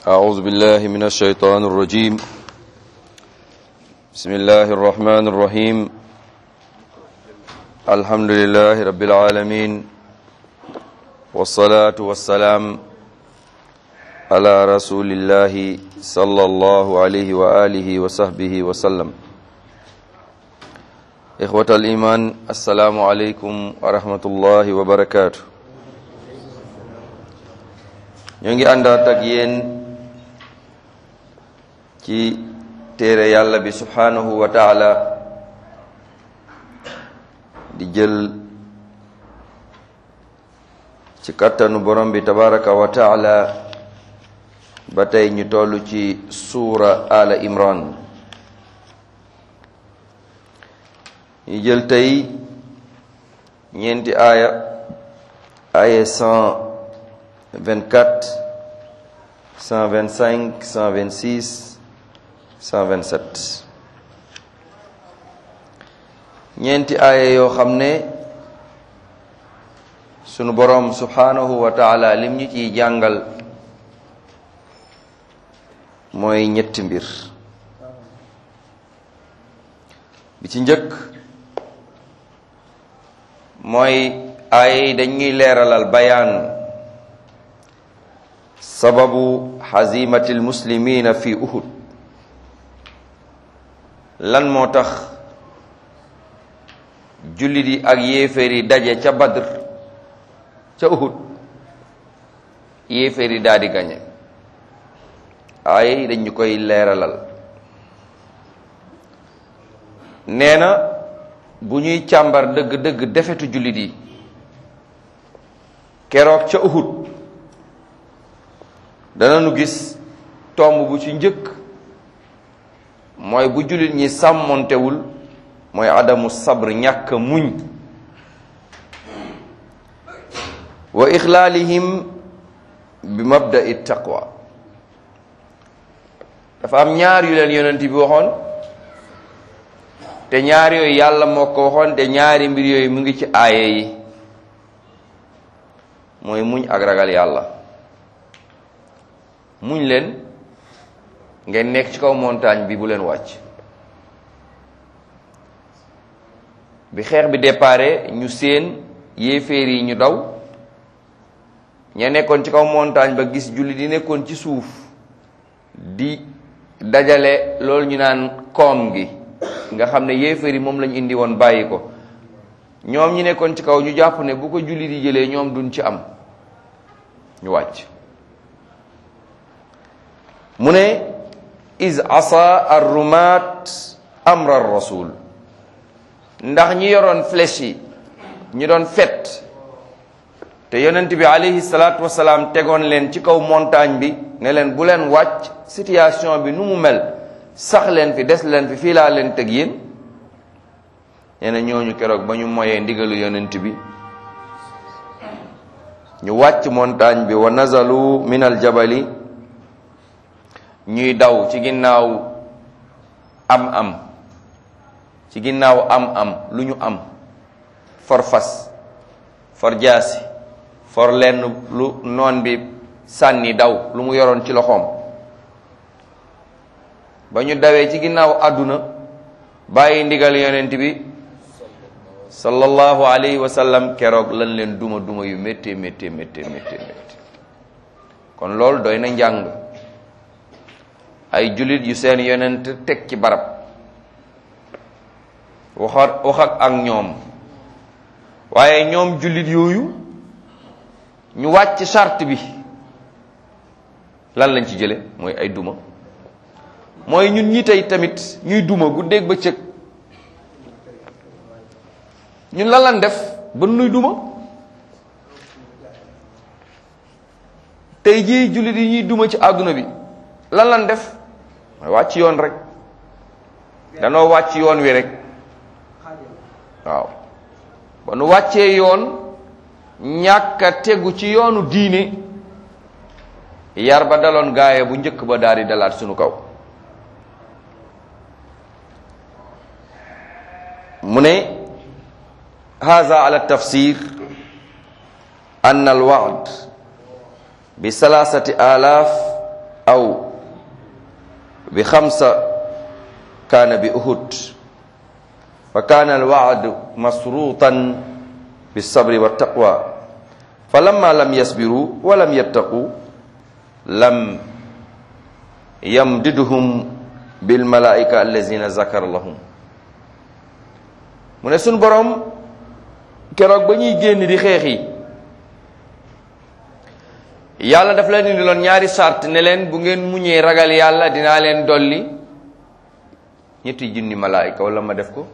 أعوذ بالله من الشيطان الرجيم بسم الله الرحمن الرحيم الحمد لله رب العالمين والصلاة والسلام على رسول الله صلى الله عليه وآله وصحبه وسلم إخوة الإيمان السلام عليكم ورحمة الله وبركاته ñoo ngi àndaat ak yéen ci téere yàlla bi subhanahu wa taala di jël ci kattanu borom bi tabaraka wa taala ba tey ñu toll ci suura ala imran ñu jël tey ñeenti aaya aaya cent 24 125 126 127 ñeenti aaya yoo xam ne sunu boroom subhanahu wa taala lim ñu ciy jàngal mooy ñetti mbir bi ci njëkk mooy aaya yi dañuy leeralal bayaan sababu xazimatil muslimina fi uhud lan moo tax jullit yi ak yéeféer yi daje ca badr ca uhud yéeféer yi daal di gañe ay dañu koy leeralal nee na bu ñuy càmbar dëgg-dëgg defetu jullit yi keroog ca uhud danañu gis tomb bu ci njëkk mooy bu jullit ñi sàmmontewul mooy adamu sabr ñàkk muñ wa ixlaalihim bi mabda'i taqwa dafa am ñaar yu leen yonent bi waxoon te ñaar yooyu yàlla moo ko waxoon te ñaari mbir yooyu mu ngi ci aaye yi mooy muñ ak ragal yàlla muñ leen ngeen nekk ci kaw montagne bi bu leen wàcc bi xeex bi déparé ñu seen yéeféer yi ñu daw ña nekkoon ci kaw montagne ba gis julli di nekkoon ci suuf di dajale loolu ñu naan koom gi nga xam ne yéeféer yi moom lañu indi woon bàyyi ko ñoom ñi nekkoon ci kaw ñu jàpp ne bu ko julli di jëlee ñoom duñ ci am ñu wàcc mu ne is asa arrumat amra rasul ndax ñi yoroon flèche yi ñi doon fet te yonent bi alayhi salaatu wasalaam tegoon leen ci kaw montagne bi ne leen bu leen wàcc situation bi nu mu mel sax leen fi des leen fi fii laa leen teg yéen nee na ñooñu keroog ba ñu moyee ndigalu yonent bi ñu wàcc montagne bi wa nazalu min al jabali ñuy daw ci ginnaaw am am ci ginnaaw am am lu ñu am for fas for jaasi for lenn lu noon bi sànni daw lu mu yoroon ci loxoom ba ñu dawee ci ginnaaw àdduna bàyyi ndigal yonent bi sallallahu alayhi wa sallam keroog lan leen duma duma yu métti métti métti métti métti kon loolu doy na njàng ay jullit yu seen yonent teg ci barab waxat waxat ak ñoom waaye ñoom jullit yooyu ñu wàcc charte bi lan lañ ci jële mooy ay duma mooy ñun ñi tey tamit ñuy duma guddeeg bëccëg ñun lan lan def ba nuy duma tey jii jullit yi ñuy duma ci àdduna bi lan lan def mooy wàcc yoon rek danoo wàcc yoon wi rek waaw ba nu wàccee yoon ñàkk a tegu ci yoonu diine yar ba daloon gaaye bu njëkk ba daal di dalaat sunu kaw mu ne haza ala tafsir an al wa'd bi salasati alaf aw bi xamsa kaana bi uhud fa kaana alwaadu masruutan bisabri wa taqwa fa lamma lam yasbiru wa lam yattaqu lam yamdiduhum bilmalaika allazina zakara lahum mu ne suñ boroom keroog ba ñuy génn di xeex yi yàlla daf leen indi loon ñaari sart ne leen bu ngeen muñee ragal yàlla dinaa leen dolli ñetti junni malaayika wala ma def ko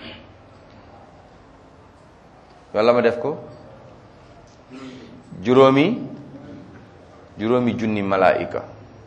wala ma def ko juróomi juróomi junni malaayika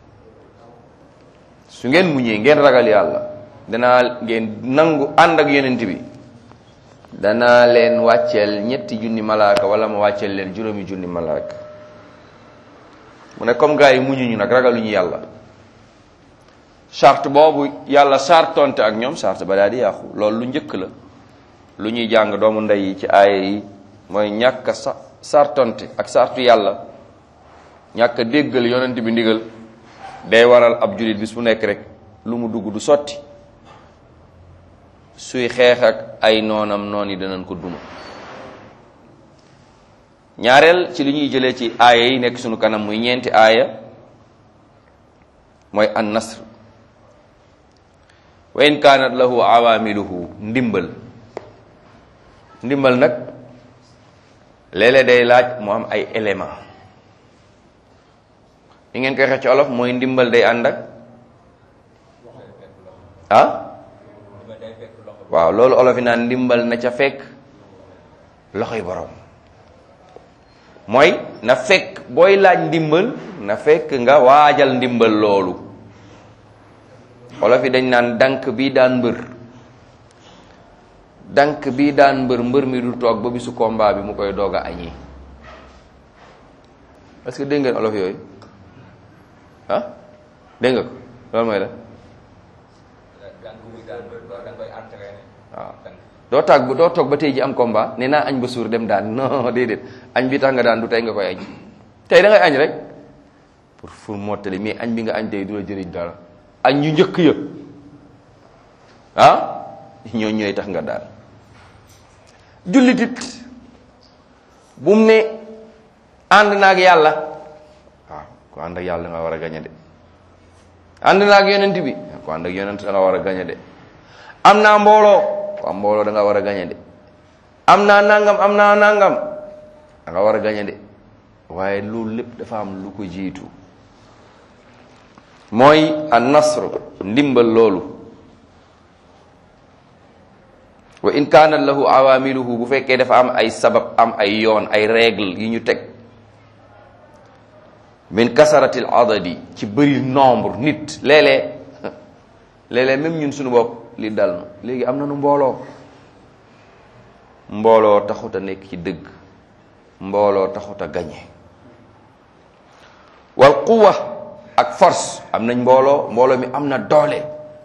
su ngeen muñee ngeen ragal yàlla danaa ngeen nangu ànd ak yonent bi danaa leen wàcceel ñetti junni malaaka wala ma wàcceel leen juróomi junni malaaka mu ne comme gars yi muñuñu nag ragaluñu yàlla charte boobu yàlla sartonte ak ñoom charte ba daal di yàqu loolu lu njëkk la lu ñuy jàng doomu ndey yi ci aaya yi mooy ñàkk a sa sartonte ak sartu yàlla ñàkk a déggal yonent bi ndigal day waral ab julit bis bu nekk rek lu mu dugg du sotti suy xeex ak ay noonam noon yi danañ ko duma ñaareel ci li ñuy jëlee ci aaya yi nekk sunu kanam muy ñeenti aaya mooy an nasr wa in kaanat lahu awaamiluhu ndimbal ndimbal nag léeg-léeg day laaj mu am ay élément li ngeen koy xeex ci olof mooy ndimbal day ànd ak ah waaw loolu olof yi naan ndimbal na ca fekk loxoy borom mooy na fekk booy laaj ndimbal na fekk nga waajal ndimbal loolu olof yi dañ naan dank bii daan mbër dank bii daan mbër mbër mi du toog ba bisu combat bi mu koy doog a añi est-ce que dégg ngeen olof yooyu ah dégg nga ko loolu mooy la waaw doo tàgg doo toog ba tey ji am combat ne naa añ ba suur dem daan non déedéet añ bi tax nga daan du tey nga koy añ tey da ngay añ rek pour pour mottali mais añ bi nga añ tey du la jëriñ dara añ yu njëkk ya ah ñoo ñooy tax nga daan jullitit bu mu ne ànd naag yàlla waaw ku ànd ak yàlla nga war a gañe de ànd naag yonent bi ku ànd ak yonent da nga war a gañe de am naa mbooloo ku am mbooloo da nga war a gañe de am naa nangam am naa nangam da nga war a gañe de waaye loolu lépp dafa am lu ko jiitu mooy an nasr ndimbal loolu wa in kaanat lahu awaamiluhu bu fekkee dafa am ay sabab am ay yoon ay règle yi ñu teg min kasaratil adadi ci bëri nombre nit léeg-léeg léeg-léeg même ñun suñu bopp li dal na léegi am na nu mbooloo mbooloo taxut a nekk ci dëgg mbooloo taxut a gañe wal quwa ak force am nañ mbooloo mbooloo mi am na doole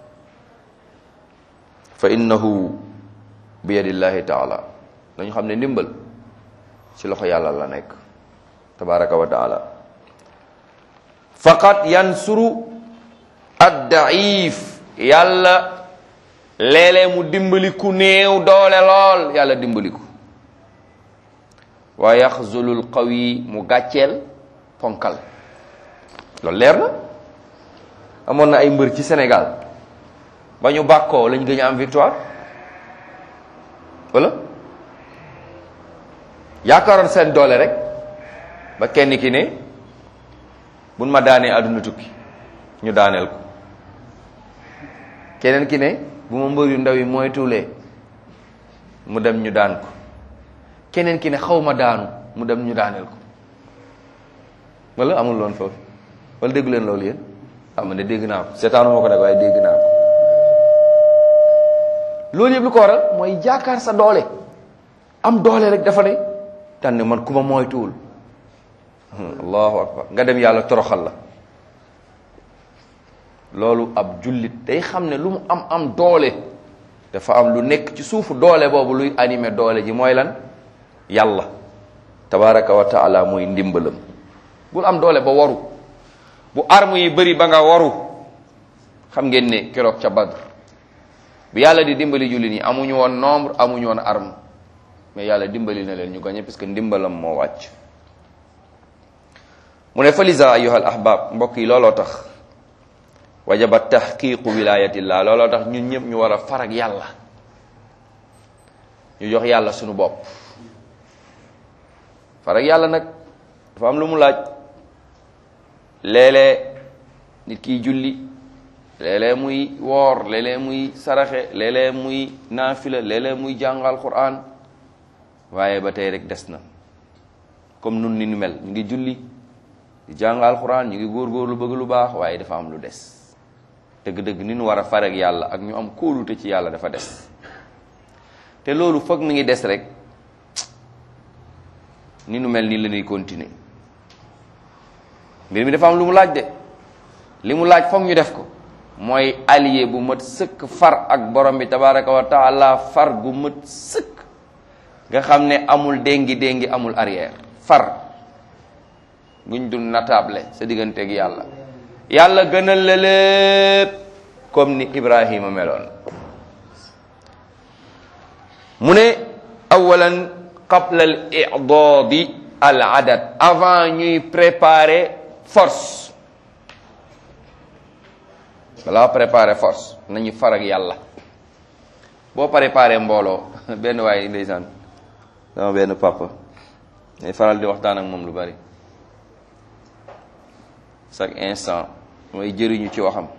fa innahu bi yadillahi taala dañu xam ne ndimbal ci loxo yàlla la nekk tabaraka wa taala faqat yansuru addaif yàlla léeg-léeg mu dimbali ku néew doole lool yàlla dimbali ko wa yaxzulul qawi mu gàcceel ponkal loolu leer na amoon na ay mbër ci Sénégal ba ñu bàkkoo lañ gën a am victoire wala yaakaaroon seen doole rek ba kenn ki ne buñ ma daanee àdduna tukki ñu daaneel ko keneen ki ne bu ma mbër yu ndaw yi mooy tuulee mu dem ñu daan ko keneen ki ne xaw ma daanu mu dem ñu daaneel ko wala amul loon foofu wala dégg leen loolu yéen xam ne dégg naa ko seetaanu ma ko nag waaye dégg naa ko loolu yëpp lu ko waral mooy jaakaar sa doole am doole rek dafa ne tànn man ku ma moytuwul allahu akbar nga dem yàlla toroxal la loolu ab jullit day xam ne lu mu am am doole dafa am lu nekk ci suufu doole boobu luy animé doole ji mooy lan yàlla tabaraka wa taala mooy ndimbalam bul am doole ba waru bu arme yi bëri ba nga waru xam ngeen ne keroog ca Badr bi yàlla di dimbali jullit ñi amuñu woon nombre amuñu woon arme mais yàlla dimbali na leen ñu gagné parce que ndimbalam moo wàcc mu ne falisa ayuha al ahbab mbokk yi looloo tax wajaba tahqiqu wilayatillah looloo tax ñun ñëpp ñu war a farag yàlla ñu jox yàlla suñu bopp farag yàlla nag dafa am lu mu laaj léeg-léeg nit kiy julli léeg-léeg muy woor léeg-léeg muy saraxe léeg-léeg muy naafila léeg-léeg muy jàngal quran waaye ba tey rek des na comme nun ni nu mel ñu ngi julli di jàngal quran ñu ngi góorgóorlu bëgg lu baax waaye dafa am lu des dëgg-dëgg ni nu war a farag yàlla ak ñu am kóolute ci yàlla dafa des te loolu foog mi ngi des rek ni nu mel nii la ñuy continuer mbir mi dafa am lu mu laaj de li mu laaj foog ñu def ko mooy allié bu mat sëkk far ak borom bi tabaraka wa taala far gu mat sëkk nga xam ne amul déngi déngi amul arrière far guñ dul natable sa digganteeg yàlla yàlla gënal la lépp comme ni Ibrahima meloon mu ne awalan qabla al i'dadi al adad avant ñuy préparer force balaa préparer force nañu far ak yàlla boo préparer mbooloo benn waaye ndeysaan sama benn papa day faral di waxtaan ak moom lu bari chaque instant mooy jëriñu ci waxam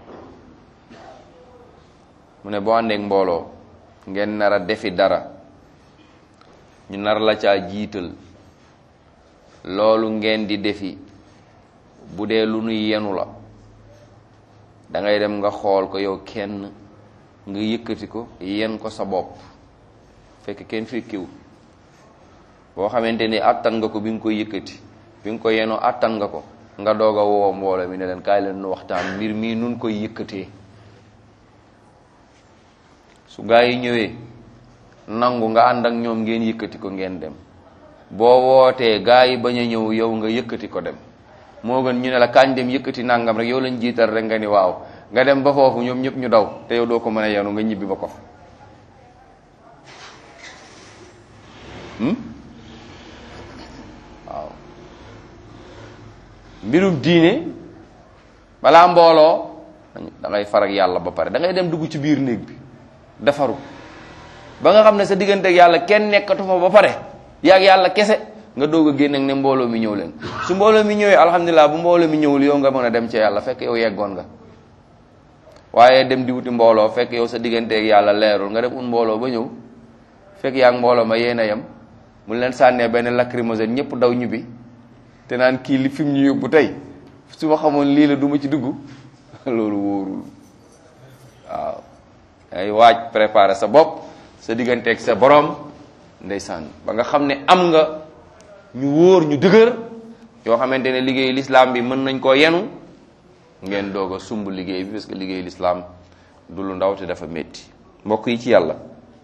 mu ne boo àndeek mbooloo ngeen nar a defi dara ñu nar la caa jiital loolu ngeen di defi bu dee lu nuy yenu la da ngay dem nga xool ko yow kenn nga yëkkati ko yen ko sa bopp fekk kenn fekkiwu boo xamante ni attan nga ko bi nga koy yëkkati bi nga ko yenoo attan nga ko nga doog a woo mbooloo mi ne leen kaay leen nu waxtaan mbir mii nun koy yëkkatee su gaa yi ñëwee nangu nga ànd ak ñoom ngeen yëkkati ko ngeen dem boo wootee gaa yi bañ a ñëw yow nga yëkkati ko dem moo gën ñu ne la kañ dem yëkkati nangam rek yow lañ jiital rek nga ni waaw nga dem ba foofu ñoom ñëpp ñu daw te yow doo ko mën a yenu nga ñibbi ba ko waaw mbirum diine balaa mbooloo da ngay farag yàlla ba pare da ngay dem dugg ci biir néeg bi defaru ba nga xam ne sa diggante ak yàlla kenn nekkatu fa ba pare yaag yàlla kese nga doog a génn ak ne mbooloo mi ñëw leen su mbooloo mi ñëwee alhamdulilah bu mbooloo mi ñëwul yow nga mën a dem ca yàlla fekk yow yeggoon nga waaye dem di wuti mbooloo fekk yow sa diggante ak yàlla leerul nga dem ut mbooloo ba ñëw fekk yaa ngi mbooloo ma yéen a yem mu leen sànnee benn lacrymogène ñëpp daw ñibbi te naan kii li fi mu ñu yóbbu tey su ma xamoon lii la du ma ci dugg loolu wóorul waaw ay waaj préparer sa bopp sa digganteeg sa borom ndeysaan ba nga xam ne am nga ñu wóor ñu dëgër yoo xamante ne liggéey lislaam bi mën nañ koo yenu ngeen doog a sumb liggéey bi parce que liggéey lislaam du lu ndaw te dafa métti mbokk yi ci yàlla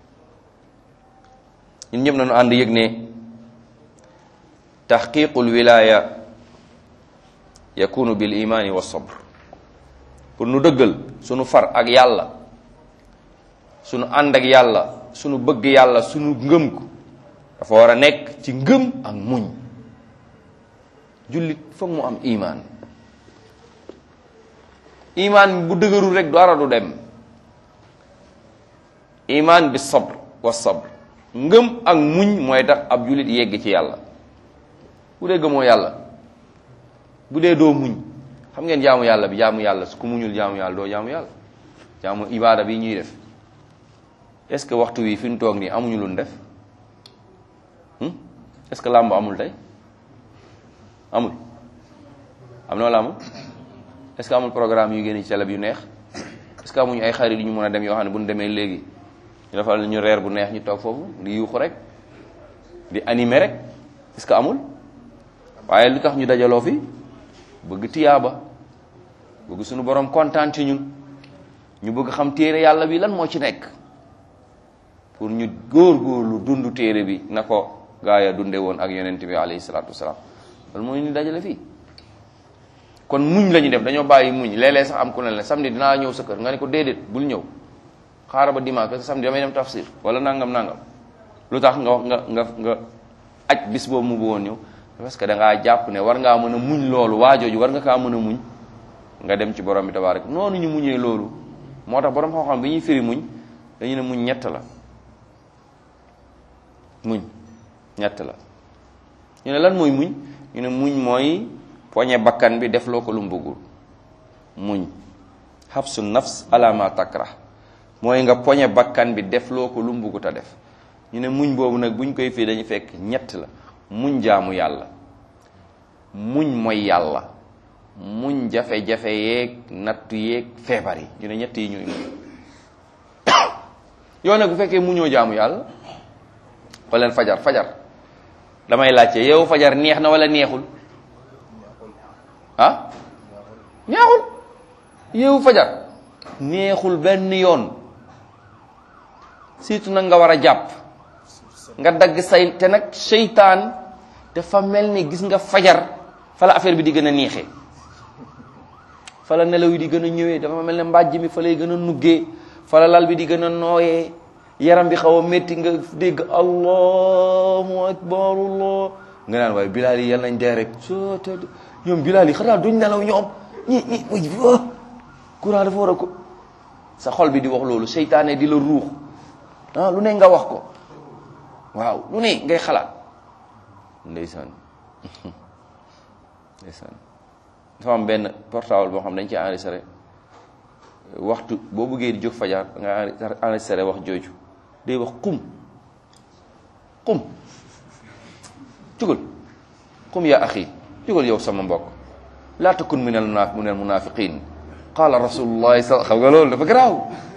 ñun ñëpp nañu ànd yëg ne taxqiqul wilaya yakunu bil imani wa sabr pour nu dëggal sunu far ak yàlla sunu ànd ak yàlla sunu bëgg yàlla sunu ngëm ko dafa war a nekk ci ngëm ak muñ jullit foog mu am imaan imaan bu dëgërul rek dara du dem imaan bi sabr wa sabr ngëm ak muñ mooy tax ab jullit yegg ci yàlla bu dee gëmoo yàlla bu dee doo muñ xam ngeen jaamu yàlla bi jaamu yàlla su ku muñul jaamu yàlla doo jaamu yàlla jaamu ibaada bi ñuy def est ce que waxtu wi fi ñu toog nii amuñu lu ñu def est ce que làmb amul tey amul am na wala amul est ce que amul programme yu génn ci télé bi yu neex est ce que amuñu ay xarit yu ñu mën a dem yoo xam ne bu ñu demee léegi ñu defal ñu reer bu neex ñu toog foofu di yuuxu rek di animer rek est ce que amul waaye lu tax ñu dajaloo fi bëgg tiyaaba bëgg suñu borom kontaan ci ñun ñu bëgg xam téere yàlla bi lan moo ci nekk pour ñu góor-góorlu dund téere bi na ko gaa ya dunde woon ak yonent bi alayhi salaatu wasalaam loolu mooy ñu dajale fii kon muñ la ñu def dañoo bàyyi muñ léeg-léeg sax am ku ne la samedi dinaa ñëw sa kër nga ne ko déedéet bul ñëw xaaral ba dimanche parce que samedi damay dem tafsir wala nangam nangam lu tax nga wax nga nga nga aj bis boobu mu bëggoon ñëw parce que da ngaa jàpp ne war ngaa mën a muñ loolu waajooju war nga kaa mën a muñ nga dem ci borom bi tabaaraka noonu ñu muñee loolu moo tax borom xam-xam bi ñuy firi muñ dañu ne muñ ñett la muñ ñett la ñu ne lan mooy muñ ñu ne muñ mooy poñe bakkan bi def loo ko lu mu bëggul muñ habsu nafs ala ma takrah mooy nga poñe bakkan bi def loo ko lu mu bëggut a def ñu ne muñ boobu nag buñ koy fii dañu fekk ñett la muñ jaamu yàlla muñ mooy yàlla muñ jafe-jafe yeeg nattu yeeg feebar yi ñu ne ñett yi ñooy muñ yow nag bu fekkee muñoo jaamu yàlla wala fajar fajar damay laajte yow fajar neex na wala neexul ah neexul yow fajar neexul benn yoon surtout nag nga war a jàpp nga dagg say te nag seytaan dafa mel ni gis nga fajar fa la affaire bi di gën a neexee fa la nelaw yi di gën a ñëwee dafa mel ne mbàjj mi fa lay gën a nuggee fa la lal bi di gën a nooyee yaram bi xaw a métti nga dégg allahu akbar allah nga naan waaye bilaal yi yal nañ dee rek soo te ñoom bilaal yi xanaa duñ nelaw ñoom ñi ñi uy courant dafa war a ko sa xol bi di wax loolu seytaane di la ruux ah lu ne nga wax ko waaw lu ne ngay xalaat ndeysaan ndeysaan dafa am benn portable boo xam dañ ci enregistré waxtu boo bëggee di jóg fajar nga enregistré wax jooju day wax qum qum jugal qum yaa axi jugal yow sama mbokk laa takun min al munaf min al munafiqin qala rasulullahi sa xam nga loolu dafa garaaw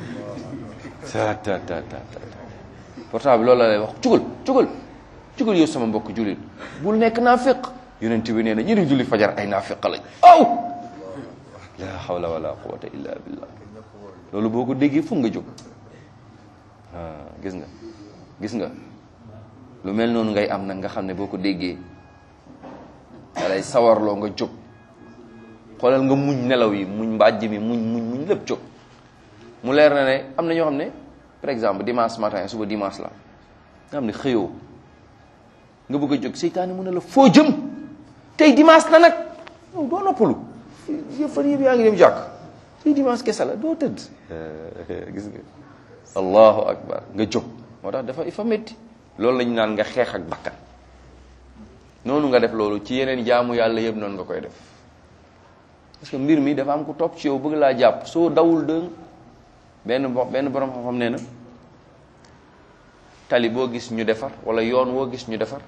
ta ta ta ta portable loolu la lay wax jugal jugal jugal yow sama mbokk jullit bul nekk naafiq yonent bi nee na ñi di julli fajar ay naafiq lañ aw la hawla wala quwwata illa billah loolu boo ko déggee fu nga jóg gis nga gis nga lu mel noonu ngay am nag nga xam ne boo ko déggee da lay sawarloo nga jóg xoolal nga muñ nelaw yi muñ mbàjj mi muñ muñ muñ lépp jóg mu leer na ne am na ñoo xam ne par exemple dimanche matin suba dimanche la nga xam ne xëyoo nga bëgg a jóg seytaane mu ne la foo jëm tey dimanche na nag yow doo noppalu yëpp fan yëpp yaa ngi dem jàkk tey dimanche kese la doo tëdd gis nga allahu akbar nga jóg moo tax dafa ifa métti loolu lañu naan nga xeex ak bakkan noonu nga def loolu ci yeneen jaamu yàlla yëpp noonu nga koy def parce que mbir mi dafa am ku topp ci yow bëgg laa jàpp soo dawul dëng benn bo benn borom xam-xam nee na tali boo gis ñu defar wala yoon woo gis ñu defar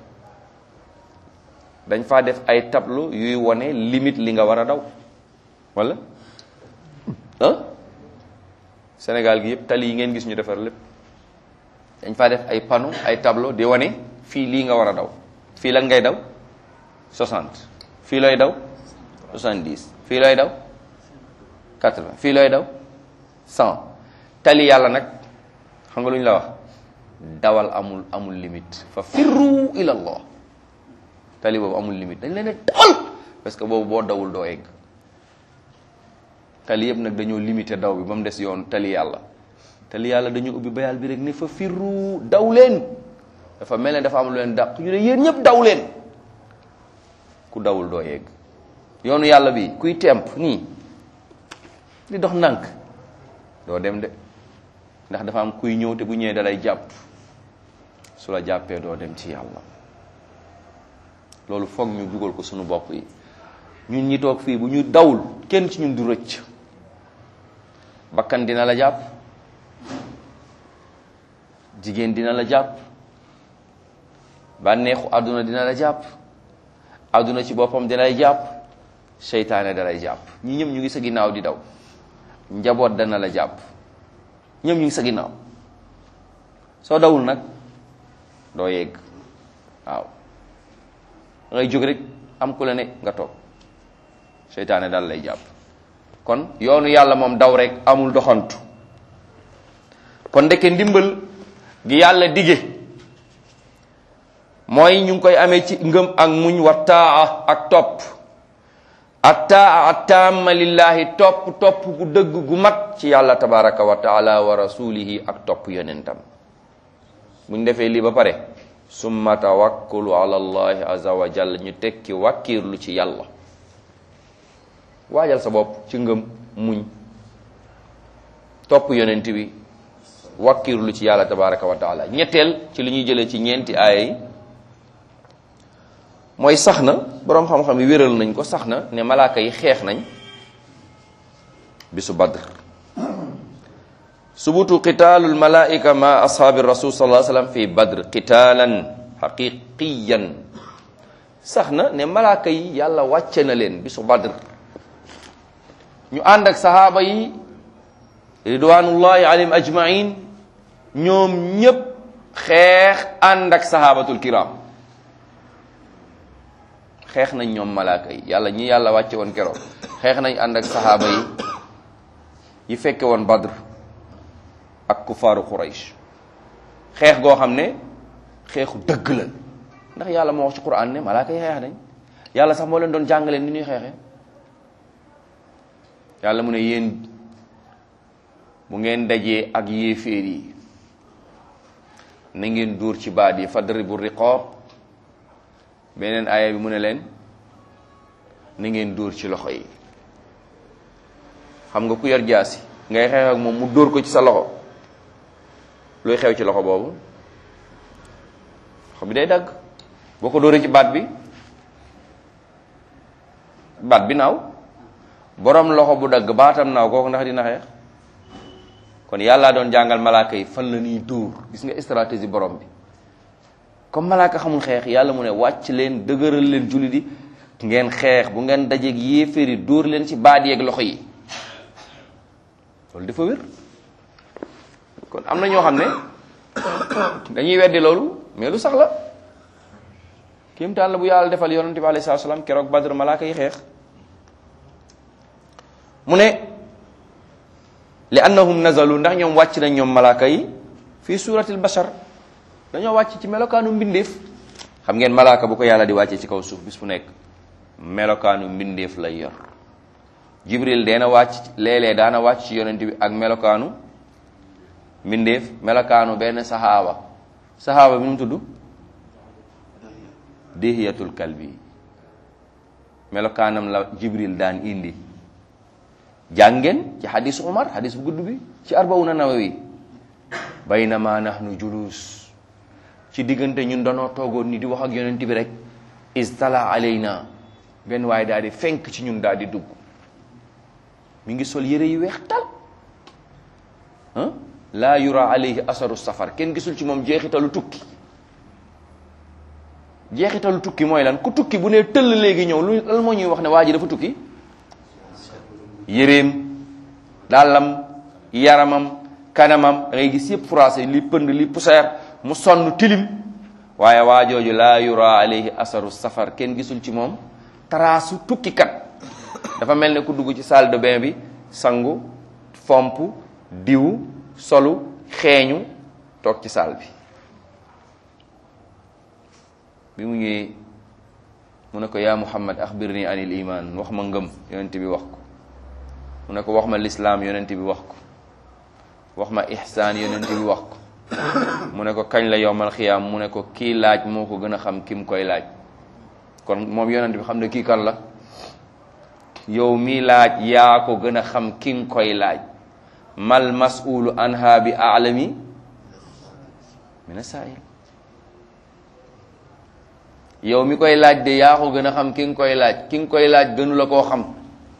dañ faa def ay tableau yuy wone limite li nga war a daw wala ah Sénégal gi yëpp tali yi ngeen gis ñu defar lépp dañ faa def ay panneau ay tableau di wane fii lii nga war a daw fii lan ngay daw 60 fii looy daw 70 fii looy daw 80 fii looy daw 100 tali yàlla nag xam nga lu ñu la wax dawal amul amul limite fa firru ila allah tali boobu amul limite dañ leen ne dawal parce que boobu boo dawul doo egg tali yëpp nag dañoo limité daw bi ba mu des yoon tali yàlla tali yàlla dañu ubbi bayal bi rek ne fa firru daw leen dafa mel ne dafa am lu leen dàq ñu ne yéen ñëpp daw leen ku dawul doo yegg yoonu yàlla bi kuy temp nii di dox ndànk doo dem de ndax dafa am kuy ñëw te bu ñëwee dalay jàpp su la jàppee doo dem ci yàlla loolu foog ñu dugal ko sunu bopp yi ñun ñi toog fii bu ñu dawul kenn ci ñun du rëcc bakkan dina la jàpp jigéen dina la jàpp bànneexu àdduna dina la jàpp àdduna ci boppam dina lay jàpp seytaane da lay jàpp ñi ñëpp ñu ngi sa ginnaaw di daw njaboot dana la jàpp ñoom ñu ngi sa ginnaaw soo dawul nag doo yegg waaw da ngay jóg rek am ku la ne nga toog seytaane daal lay jàpp kon yoonu yàlla moom daw rek amul doxantu kon ndeke ndimbal gi yàlla dige mooy ñu ngi koy amee ci ngëm ak muñ wa taa ak topp attaa attaama lillahi topp topp gu dëgg gu mat ci yàlla tabaraka wa taala wa rasulihi ak topp yonentam buñ defee lii ba pare summa tawakkulu ala allahi azza wa jalla ñu tekki wàkkiirlu ci yàlla waajal sa bopp ci ngëm muñ topp yonent bi wàkkiirlu ci yàlla tabaraka wa taala ñetteel ci li ñuy jëlee ci ñeenti aaya yi mooy sax na boroom xam-xam yi wéral nañ ko sax na ne malaaka yi xeex nañ bisu badr subutu qitaalul malaika ma ashaabi rasul sallallahu alayhi wasallam fi badr qitaalan haqiqiyan sax na ne malaaka yi yàlla wàcce na leen bisu badr ñu ànd ak sahaaba yi ridwanullahi alayhim ajmain ñoom ñépp xeex ànd ak sahabatul kiram xeex nañ ñoom malaaka yi yàlla ñi yàlla wàcce woon keroog xeex nañ ànd ak sahaaba yi yi fekke woon badr ak kufaaru quraysh xeex goo xam ne xeexu dëgg la ndax yàlla moo wax ci quran ne malaaka yi xeex nañ yàlla sax moo leen doon jàngale ni ñuy xeexee yàlla mu ne yéen bu ngeen dajee ak yéeféer yi na ngeen dóor ci baat yi fadribu riqaab beneen aaya bi mu ne leen na ngeen dóor ci loxo yi xam nga ku yor jaasi ngay xeex ak moom mu dóor ko ci sa loxo looy xew ci loxo boobu loxo bi day dagg boo ko dóoree ci baat bi baat bi naaw borom loxo bu dagg baatam naaw kooku ndax dina xeex kon yàlla doon jàngal malaaka yi fan la ñuy dóor gis nga stratégie borom bi comme malaaka xamul xeex yàlla mu ne wàcc leen dëgëral leen julli di ngeen xeex bu ngeen dajeeg yéeféeri dóor leen ci baat yeeg loxo yi loolu dafa wér kon am na ñoo xam ne dañuy weddi loolu mais lu sax la kéemtaan la bu yàlla defal yonente bi alayhi salaatu salaam keroog badr malaaka yi xeex mu ne li annahum nazalu ndax ñoom wàcc nañ ñoom malaaka yi fii suratil bashar dañoo wàcc ci melokaanu mbindeef xam ngeen malaaka bu ko yàlla di wàccee ci kaw suuf bis bu nekk melokaanu mbindeef lay yor jibril deena wàcc léeg-léeg daana wàcc ci yonent bi ak melokaanu mbindeef melokaanu benn saxaaba saxaaba bi nu mu tudd dihiyatul kalbi melokaanam la jibril daan indi jàngeen ci xadis umar xadis bu gudd bi ci arbawuna nawawi baynama nahnu julus ci diggante ñun danoo toogoon ni di wax ak yonent bi rek istala alayna benn waaye daal di fenk ci ñun daal di dugg mi ngi sol yére yu weex tal ah laa yura alayhi asaru safar kenn gisul ci moom jeexitalu tukki jeexitalu tukki mooy lan ku tukki bu ne tëll léegi ñëw lu lan moo ñuy wax ne waa ji dafa tukki yéreem dàllam yaramam kanamam da ngay gis yëpp froissé li pënd li poussière mu sonn tilim waaye waa jooju laa yura alayhi asaru safar kenn gisul ci moom taraasu tukkikat dafa mel ne ku dugg ci salle de bain bi sangu fomp diw solu xeeñu toog ci salle bi bi mu ñëwee mu ne ko yaa muhammad axbirni anil iman wax ma ngëm yonent bi wax ko mu ne ko wax ma lislaam yonent bi wax ko wax ma ihsaan yonent bi wax ko mu ne ko kañ la yowmal xiyaam mu ne ko kii laaj moo ko gën a xam ki mu koy laaj kon moom yonent bi xam ne kii kan la yow mii laaj yaa ko gën a xam ki nga koy laaj mal mas'ulu anha bi a'lami mina sa'il yow mi koy laaj de yaa ko gën a xam ki nga koy laaj ki nga koy laaj gënu la koo xam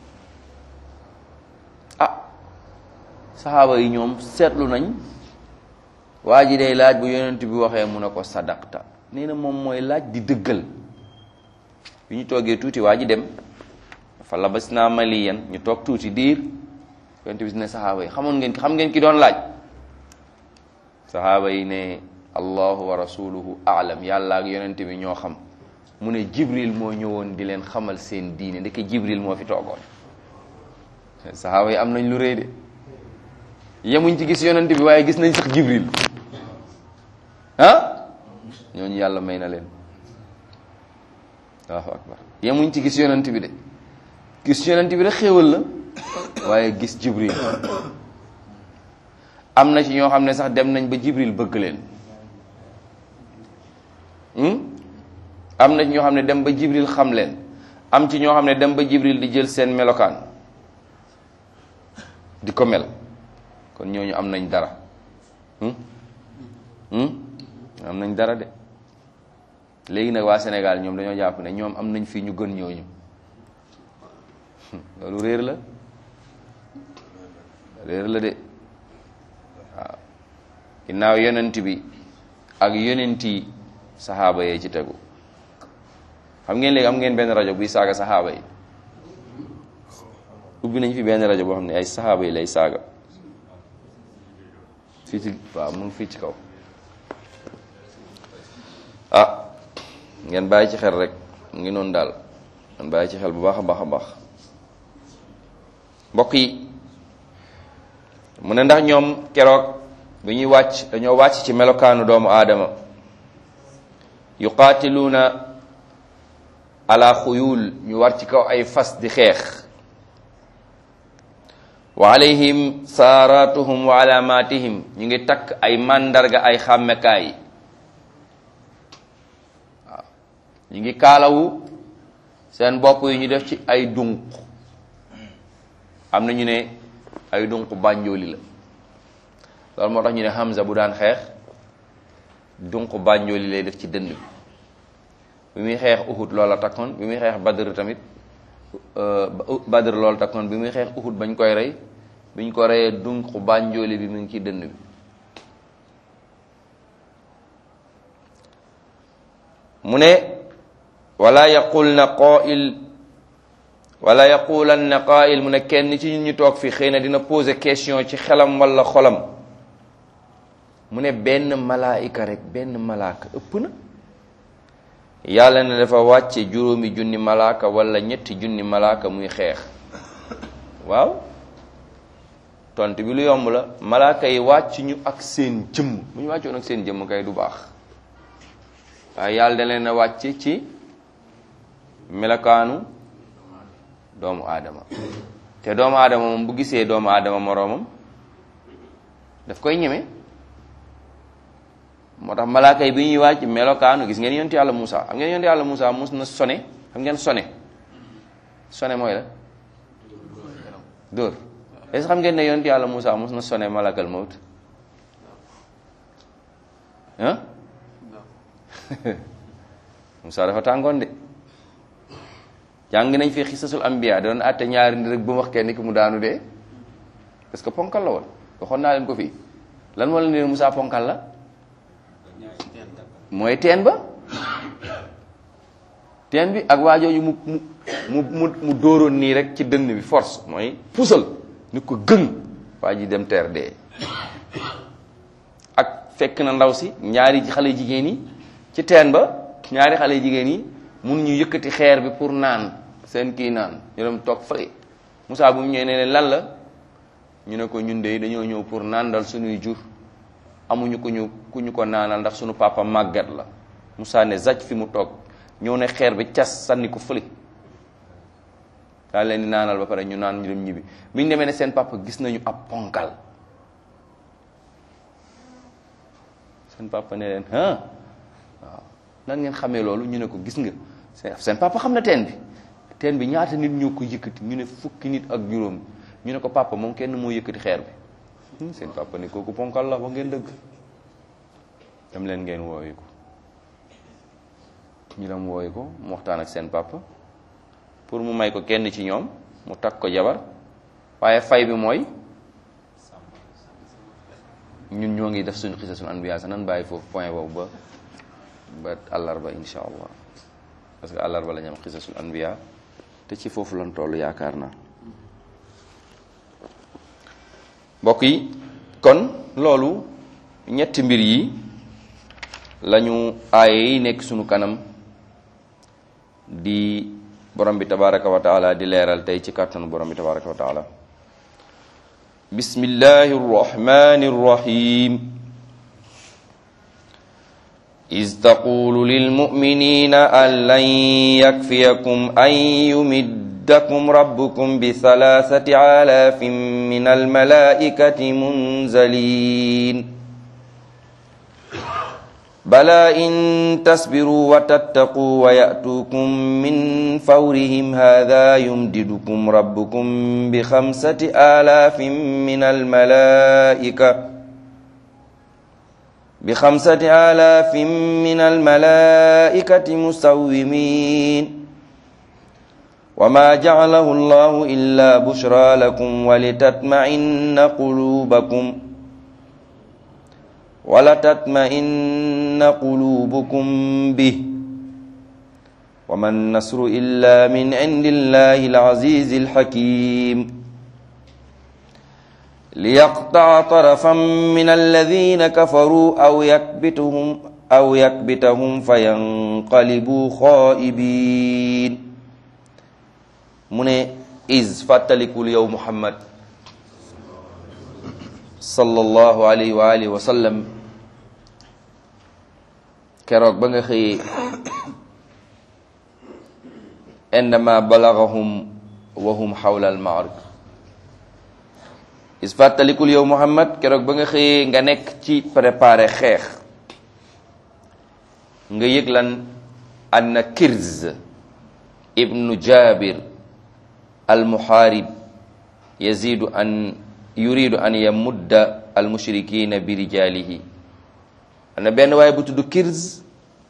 ah saxaaba yi ñoom seetlu nañ waa ji day laaj bu yonent bi waxee mu ne ko sadaqta nee na moom mooy laaj di dëggal bi ñu toogee tuuti waa ji dem dafa labas naa maliyan ñu toog tuuti diir yonent bi ne saxaaba yi xamoon ngeen xam ngeen ki doon laaj saxaaba yi ne allahu wa rasuluhu aalam yàlla ak yonent bi ñoo xam mu ne jibril moo ñëwoon di leen xamal seen diine ndeke jibril moo fi toogoon saxaaba yi am nañ lu rëy de yemuñ ci gis yonent bi waaye gis nañ sax jibril ah ñooñu yàlla may na leen allahu akbar yemuñ ci gis yonent bi de gis yonent bi rek xéewal la waaye gis jibril am na ci ñoo xam ne sax dem nañ ba jibril bëgg leen am na ci ñoo xam ne dem ba jibril xam leen am ci ñoo xam ne dem ba jibril di jël seen melokaan di ko mel kon ñooñu am nañ dara am nañ dara de léegi nag waa Sénégal ñoom dañoo jàpp ne ñoom am nañ fii ñu gën ñooñu loolu réer la réer la de waaw ginnaaw yonent bi ak yonent yi saxaaba yee ci tegu xam ngeen léegi am ngeen benn rajo buy saaga saxaaba yi ubbi nañ fi benn rajo boo xam ne ay saxaaba yi lay saaga fii ci waaw mu ngi fii ci kaw ah ngeen bàyyi ci xel rek mu ngi noonu daal ngeen bàyyi ci xel bu baax a baax a baax mbokk yi mu ne ndax ñoom keroog bi ñuy wàcc dañoo wàcc ci melokaanu doomu aadama yuqaatiluuna ala xuyul ñu war ci kaw ay fas di xeex wa alayhim saaratuhum wa alamatihim ñu ngi takk ay màndarga ay xàmmekaay waaw ñu ngi kaalawu seen bopp yi ñu def ci ay dunq am na ñu ne ay dunq bànjooli la loolu moo tax ñu ne Hamza bu daan xeex dunq bànjooli lay def ci dënn bi bi muy xeex Uhud loola takkoon bi muy xeex Badr tamit Badr loolu takkoon bi muy xeex Uhud bañ koy rey biñ ko reyee dunq bànjooli bi mu ngi ci dënn bi mu ne wala yaqul na qaa'il wala yaqulanna qaa'il mu ne kenn ci ñun ñu toog fii xëy na dina poser question ci xelam wala xolam mu ne benn malaayika rek benn malaaka ëpp na yàlla ne dafa wàcce juróomi junni malaaka wala ñetti junni malaaka muy xeex waaw tont bi lu yomb la malaaka yi wàcc ñu ak seen jëmm bu ñu wàccoon ak seen jëmm kay du baax waaye yàlla da leen a wàcce ci melokaanu doomu aadama te doomu aadama moom bu gisee doomu aadama moroomam daf koy ñeme moo tax malaaka yi bi ñuy wàcc melokaanu gis ngeen yonent yàlla Moussa xam ngeen yonent yàlla Moussa mus na sone xam ngeen sone sone mooy la dóor est-ce xam ngeen ne yonent yàlla Moussa mus na sone malakal mawt ah Moussa dafa tàngoon de jàng nañ fi xisasul ambiya doon àtte ñaari nit rek bu wax kenn ki mu daanu dee parce que ponkal la woon waxoon naa leen ko fii lan moo leen ne Moussa ponkal la mooy teen ba teen bi ak waajooju mu mu mu mu dóoroon nii rek ci dënn bi force mooy pusal ni ko gën waa ji dem teer dee ak fekk na ndaw si ñaari xale jigéen yi ci teen ba ñaari xale jigéen yi mun ñu yëkkati xeer bi pour naan seen kii naan ñu dem toog fële Moussa bu mu ñëwee ne leen lan la ñu ne ko ñun de dañoo ñëw pour naandal suñuy jur amuñu ko ñu ku ñu ko naanal ndax suñu papa màggat la Moussa ne zaj fi mu toog ñëw ne xeer bi cas sànni ko fële daal leen di naanal ba pare ñu naan ñu dem ñibbi bi ñu demee ne seen papa gis nañu ab ponkal seen papa ne leen ah waaw nan ngeen xamee loolu ñu ne ko gis nga seen papa xam na teen bi teen bi ñaata nit ñoo ko yëkkati ñu ne fukki nit ak juróom ñu ne ko papa moom kenn moo yëkkati xeer bi seen papa ne kooku ponkal la ba ngeen dëgg dem leen ngeen wooyu ko ñu dem wooyu ko mu waxtaan ak seen papa pour mu may ko kenn ci ñoom mu takk ko jabar waaye fay bi mooy ñun ñoo ngi def suñu xisasul anbiya sax nan bàyyi foofu point boobu ba ba àllarba insha allah parce que àllarba la ñu am xisasul anbiya te ci foofu lan toll yaakaar naa mbokk yi kon loolu ñetti mbir yi lañu aaye yi nekk sunu kanam di borom bi tabaraka wa taala di leeral tey ci kàttanu borom bi tabaraka wa taala bismillahi rrahmani rrahim إذ تقول للمؤمنين أن لن يكفيكم أن يمد يمدكم ربكم بثلاثة آلاف من الملائكة منزلين بلى إن تصبروا وتتقوا ويأتوكم من فورهم هذا يمددكم ربكم بخمسة آلاف من الملائكة بخمسة آلاف من الملائكة مسومين وما جعله الله إلا بشرى لكم ولتطمئن قلوبكم ولتطمئن قلوبكم به وما النصر إلا من عند الله العزيز الحكيم ليقطع طرفا من الذين كفروا أو يكبتهم أو يكبتهم فينقلبوا خائبين من إذ فاتلكوا اليوم محمد sallallahu alayhi wa alihi wa sallam keroog ba nga xëyee indama balagahum wa hum xawla al maarik is fàttalikul yow muhammad keroog ba nga xëyee nga nekk ci préparé xeex nga yëg lan anna kirz ibnu jabir al muharib yazidu an yuridu an yamudda al mushrikina bi rijalihi am na benn waaye bu tudd kirz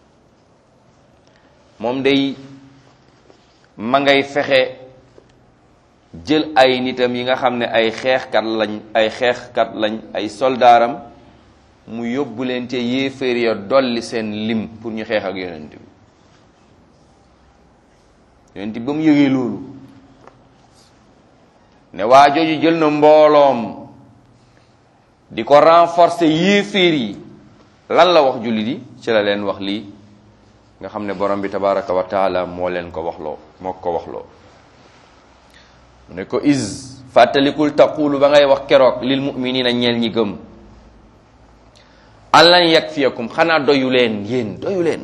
moom day ma ngay fexe jël ay nitam yi nga xam ne ay xeexkat lañ ay xeexkat lañ ay soldaaram mu yóbbu leen te yéeféer ya dolli seen lim pour ñu xeex ak yonent bi yonent bi ba mu yëgee loolu ne waa jooju jël na mbooloom di ko renforcer yéeféer yi lan la wax jullit yi ci la leen wax lii nga xam ne borom bi tabaraka wa taala moo leen ko waxloo moo ko waxloo mu ne ko is fàttalikul taqulu ba ngay wax keroog lil muminina ñeel ñi gëm allan yakfiyakum xanaa doyu leen yéen doyu leen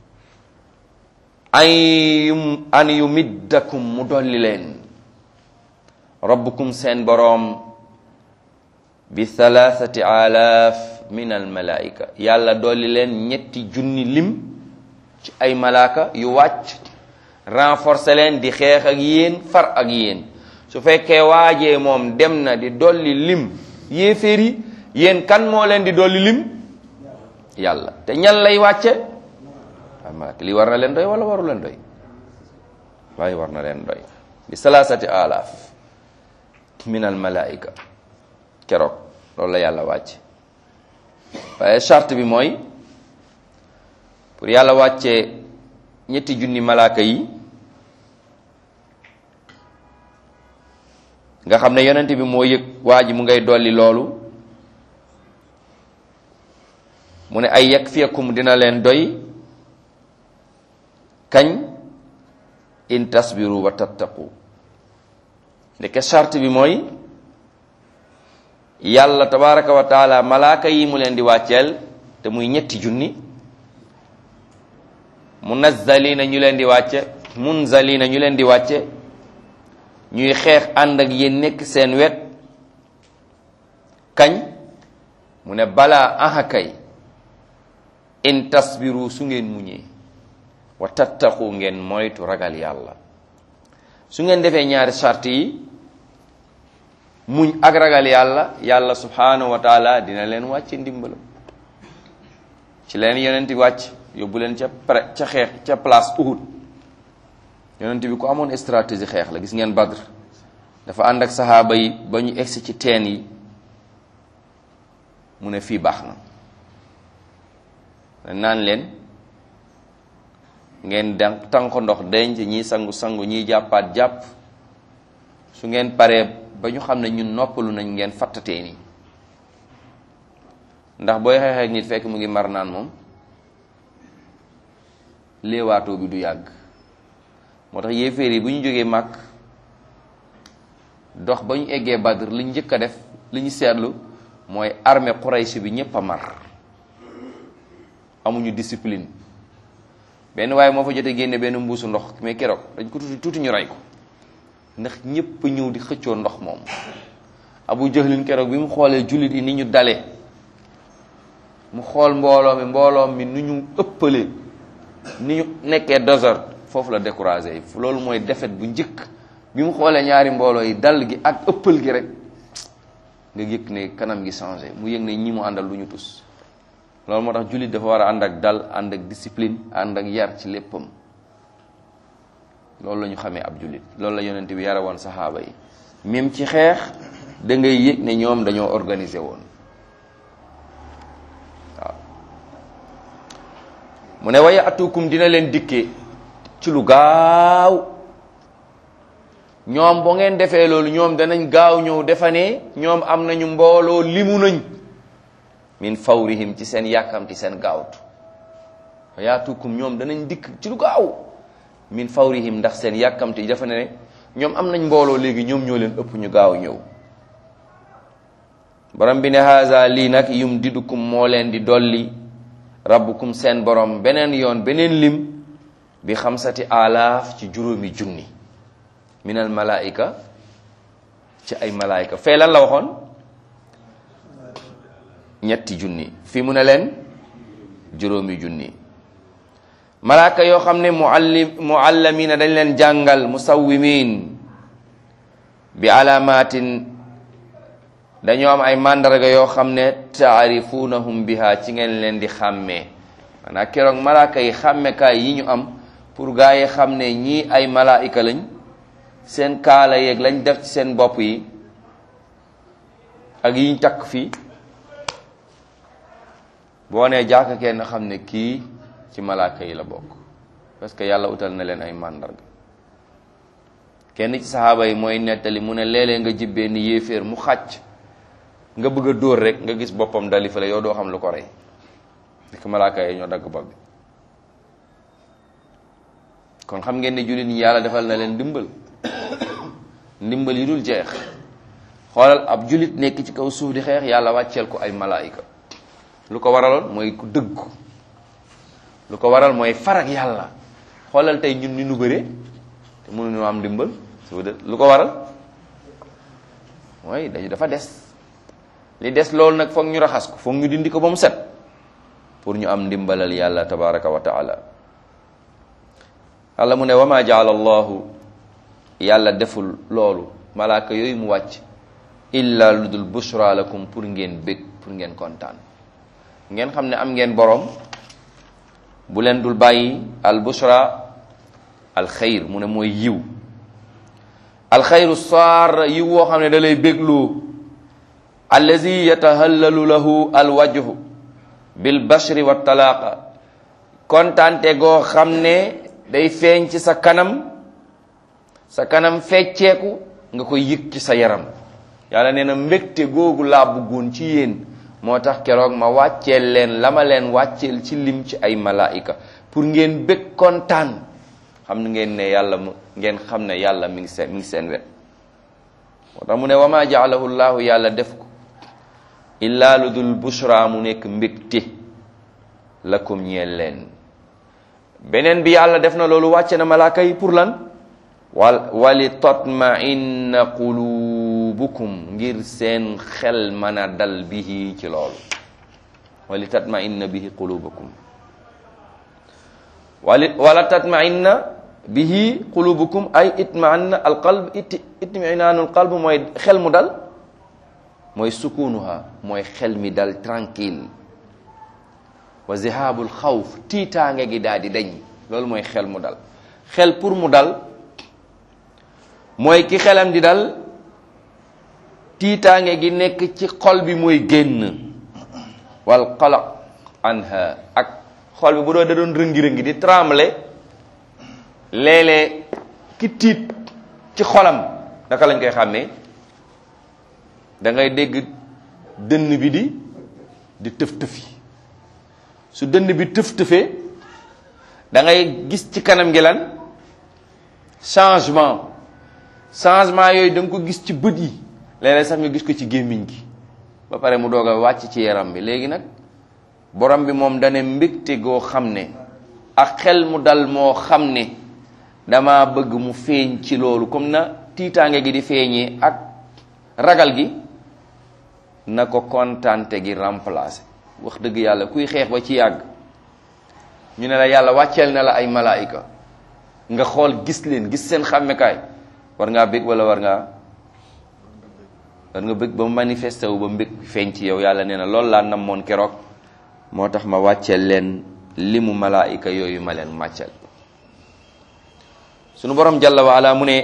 an yum an yumiddakum mu dolli leen rabbukum seen boroom bi thalathati alaaf min al malaika yàlla dolli leen ñetti junni lim ci ay malaaka yu wàcc renforcer leen di xeex ak yéen far ak yéen su fekkee waajee moom dem na di dolli lim yéeféer yi yéen kan moo leen di dolli lim yàlla te ñan lay wàcce ay malaaka lii war na leen doy wala waru leen doy waaye war na leen doy bi thalathati alaaf min al malaika keroog loolu la yàlla wàcc waaye charte bi mooy pour yàlla wàccee ñetti junni malaaka yi nga xam ne yonent bi moo yëg waa ji mu ngay dolli loolu mu ne ay yakfiyakum dina leen doy kañ in tasbiru wa tattaqu ndeke charte bi mooy yàlla tabaraka wa taala malaaka yi mu leen di wàcceel te muy ñetti junni munazzalina ñu leen di wàcce munzalina ñu leen di wàcce ñuy xeex ànd ak yéen nekk seen wet kañ mu ne balaa aha kay in tasbiru su ngeen muñee wa tattaqu ngeen moytu ragal yàlla su ngeen defee ñaari charte yi muñ ak ragal yàlla yàlla subhanahu wa taala dina leen wàcce ndimbalam ci leen yonent wàcc yóbbu leen ca pre ca xeex ca place Uhud yonent bi ku amoon stratégie xeex la gis ngeen Badr dafa ànd ak saxaaba yi ba ñu egsi ci teen yi mu ne fii baax na naan leen ngeen dan tànko ndox denc ñii sangu sangu ñii jàppaat jàpp su ngeen paree ba ñu xam ne ñun noppalu nañ ngeen fattatee nii ndax booy xeexee ak nit fekk mu ngi mar naan moom léewaatoo bi du yàgg moo tax yéeféer yi bu ñu jógee màkk dox ba ñu eggee Badr li ñu njëkk a def li ñu seetlu mooy armée Quraysh bi ñépp a mar amuñu discipline benn waaye moo fa jotee génne benn mbuusu ndox mais keroog dañ ko tuuti tuuti ñu rey ko ndax ñépp ñëw di xëccoo ndox moom abu jahlin keroog bi mu xoolee jullit yi ni ñu dale mu xool mbooloo mi mbooloo mi nu ñu ëppale ni ñu nekkee désordre foofu la découragé yi loolu mooy défaite bu njëkk bi mu xoolee ñaari mbooloo yi dal gi ak ëppal gi rek nga yëg ne kanam gi changé mu yëg ne ñi mu àndal lu ñu tus loolu moo tax jullit dafa war a ànd ak dal ànd ak discipline ànd ak yar ci léppam loolu la ñu xamee ab jullit loolu la yonent bi yare woon saxaaba yi même ci xeex da ngay yëg ne ñoom dañoo organisé woon waaw mu ne waya atukum dina leen dikkee ci lu gaaw ñoom boo ngeen defee loolu ñoom danañ gaaw ñëw defa ne ñoom am nañu mbooloo limu nañ min fawrihim ci seen yàkkamti seen gaawtu waya atukum ñoom danañ dikk ci lu gaaw min fawrihim ndax seen yàkkamti dafa ne ñoom am nañ mbooloo léegi ñoom ñoo leen ëpp ñu gaaw ñëw borom bi ne haza lii nag yum didukum moo leen di dolli rabbukum seen borom beneen yoon beneen lim bi xamsati alaaf ci juróomi junni minal malaika ci ay malaika fee lan la waxoon ñetti junni fii mu ne leen juróomi junni malaaka yoo xam ne muallim muallamina dañ leen jàngal musawwimin bi alamatin dañoo am ay màndarga yoo xam ne taarifunahum biha ci ngeen leen di xàmmee maanaam keroog malaaka yi xàmmekaay yi ñu am pour gaa yi xam ne ñii ay malaayika lañ seen kaala yeeg lañ def ci seen bopp yi ak yiñ takk fii boo nee jàkka kenn xam ne kii ci malaaka yi la bokk parce que yàlla utal na leen ay màndarga kenn ci saxaaba yi mooy nettali mu ne léeg-léeg nga jibbee ni yéeféer mu xàcc nga bëgg a dóor rek nga gis boppam dali fale yow doo xam lu ko rey dik malaaka yi ñoo dagg bopp bi kon xam ngeen ne jullit ñi yàlla defal na leen ndimbal ndimbal yi dul jeex xoolal ab jullit nekk ci kaw suuf di xeex yàlla wàcceel ko ay malaayika lu ko waraloon mooy ku dëggu lu ko waral mooy farak yàlla xoolal tey ñun ni nu bëre te mënuñu am ndimbal su lu ko waral mooy dañu dafa des li des loolu nag foog ñu raxas ko foog ñu dindi ko ba mu set pour ñu am ndimbalal yàlla tabaraka wa taala yàlla mu ne wama jaala allahu yàlla deful loolu malaaka yooyu mu wàcc illa lu dul bushra lakum pour ngeen bég pour ngeen kontaan ngeen xam ne am ngeen boroom bu leen dul bàyyi al bushra al xayr mu ne mooy yiw al xayru saar yiw woo xam ne da lay bégloo allazi yatahallalu lahu al wajhu bil bashri wa talaaqa kontaante goo xam ne day feeñ ci sa kanam sa kanam fecceeku nga koy yëg ci sa yaram yàlla nee na mbégte googu laa bëggoon ci yéen moo tax keroog ma wàcceel leen la ma leen wàcceel ci lim ci ay malaika pour ngeen bég kontaan xam ngeen ne yàlla mu ngeen xam ne yàlla mi ngi seen mi ngi seen wet moo tax mu ne wama jaalahu llahu yàlla def ko illaa lu dul bushra mu nekk mbégte lakum ñeel leen beneen bi yàlla def na loolu wàcce na malaaka yi pour lan wal wali tatma'inna qulubukum ngir seen xel mën a dal bihi ci loolu wali tatma'inna bihi qulubukum wali wala tatma'inna bihi qulubukum ay itma'anna alqalb it itminaanul qalb mooy xel mu dal mooy sukunuha mooy xel mi dal tranquille wa zihabul xawf tiitaange gi daal di dañ loolu mooy xel mu dal xel pour mu dal mooy ki xelam di dal tiitaange gi nekk ci xol bi mooy génn wal qalaq anha ak xol bi bu doo da doon rëngi-rëngi di tremble léeg-léeg ki tiit ci xolam naka lañ koy xàmmee da ngay dégg dënn bi di di tëf-tëfi su dënn bi tëf-tëfee da ngay gis ci kanam gi lan changement changement yooyu da nga ko gis ci bët yi léeg-léeg sax nga gis ko ci gémmiñ gi ba pare mu doog a wàcc ci yaram bi léegi nag borom bi moom dane mbégte goo xam ne ak xel mu dal moo xam ne dama bëgg mu feeñ ci loolu comme na tiitaange gi di feeñee ak ragal gi na ko kontante gi remplacer wax dëgg yàlla kuy xeex ba ci yàgg ñu ne la yàlla wàcceel na la ay malaayika nga xool gis leen gis seen xàmmekaay war ngaa bëgg wala war ngaa war nga bëgg ba mu manifesté wu ba mbëgg feeñ ci yow yàlla nee na loolu laa namoon keroog moo tax ma wàcceel leen limu malaayika yooyu ma leen màcceel sunu borom jalla wa ala mu ne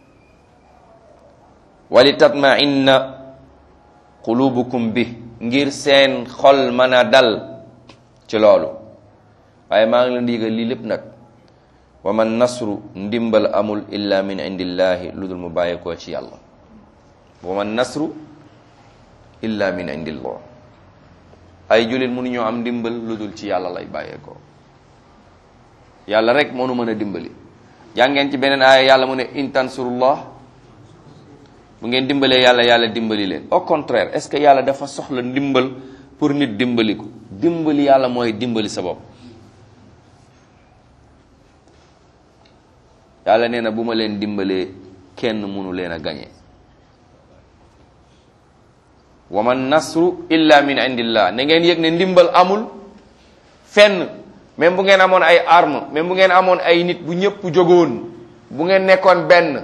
wali tatma inna qulubukum bi ngir seen xol mën a dal ci loolu waaye maa ngi leen di yëgal lii lépp nag wa man nasru ndimbal amul illa min indillahi lu dul mu bàyyeekoo ci yàlla wa man nasru illa min indillah ay jullit mënuñoo am ndimbal lu dul ci yàlla lay bàyyeekoo yàlla rek moo nu mën a dimbali jàngeen ci beneen aaya yàlla mu ne in tansurullah bu ngeen dimbalee yàlla yàlla dimbali leen au contraire est-ce que yàlla dafa soxla ndimbal pour nit dimbali ko dimbali yàlla mooy dimbali sa bopp yàlla nee na bu ma leen dimbalee kenn mënu leen a gañe wa man nasru illa min indillah na ngeen yëg ne ndimbal amul fenn même bu ngeen amoon ay arme même bu ngeen amoon ay nit bu ñëpp jógoon bu ngeen nekkoon benn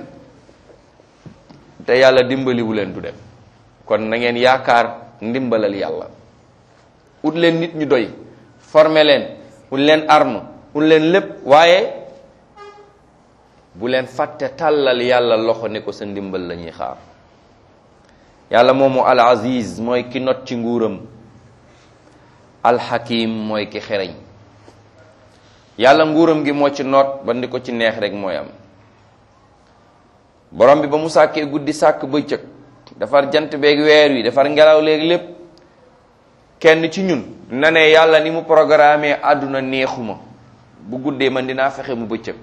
te yàlla dimbaliwu leen du dem kon na ngeen yaakaar ndimbalal yàlla ut leen nit ñu doy former leen ut leen arme ut leen lépp waaye bu leen fàtte tàllal yàlla loxo ne ko sa ndimbal la ñuy xaar yàlla moomu al aziz mooy ki not ci nguuram al hakim mooy ki xereñ yàlla nguuram gi moo ci noot ba ndi ko ci neex rek mooy am borom bi ba mu sàkkee guddi sàkk bëccëg defar jant beeg weer wi defar ngelaw léegi lépp kenn ci ñun na ne yàlla ni mu programmé àdduna neexuma bu guddee man dinaa fexe mu bëccëg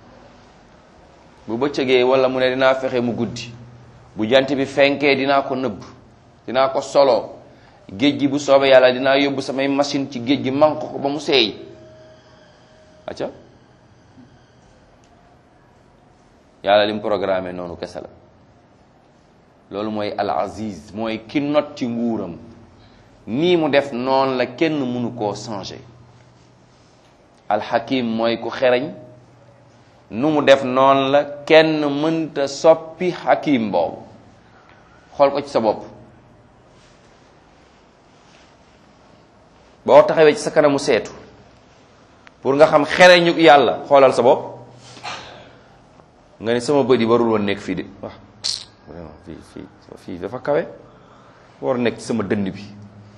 bu bëccëgee wala mu ne dinaa fexe mu guddi bu jant bi fenkee dinaa ko nëbb dinaa ko solo géej gi bu soobee yàlla dinaa yóbbu samay machine ci géej gi manq ko ba mu seey acca yàlla li mu programmé noonu kese la loolu mooy al aziz mooy ki not ci nguuram nii mu def noonu la kenn mënu koo changer al hakim mooy ku xereñ nu mu def noonu la kenn mënta soppi hakim boobu xool ko ci sa bopp boo taxawee ci sa kanamu seetu pour nga xam xereñu yàlla xoolal sa bopp nga ni sama bët yi warul woon nekk fii de wax vraiment fii fii fii dafa kawe war nekk ci sama dënn bi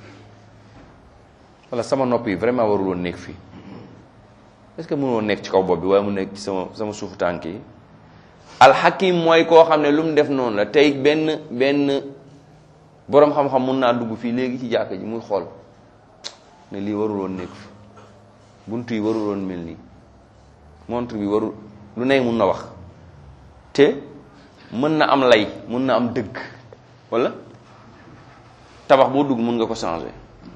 wala sama nopp yi vraiment warul woon nekk fii est-ce que mënoo nekk ci kaw bopp bi waaye mu nekk ci sama sama suufu tànk yi alxakim mooy koo xam ne lu mu def noonu la tey benn benn boroom xam-xam mun naa dugg fii léegi ci jàkka ji muy xool ne lii warul woon nekk fi buntu yi warul woon mel nii montre bi warul lu ne mun na wax te mën na am lay mën na am dëgg walla tabax boo dugg mën nga ko changer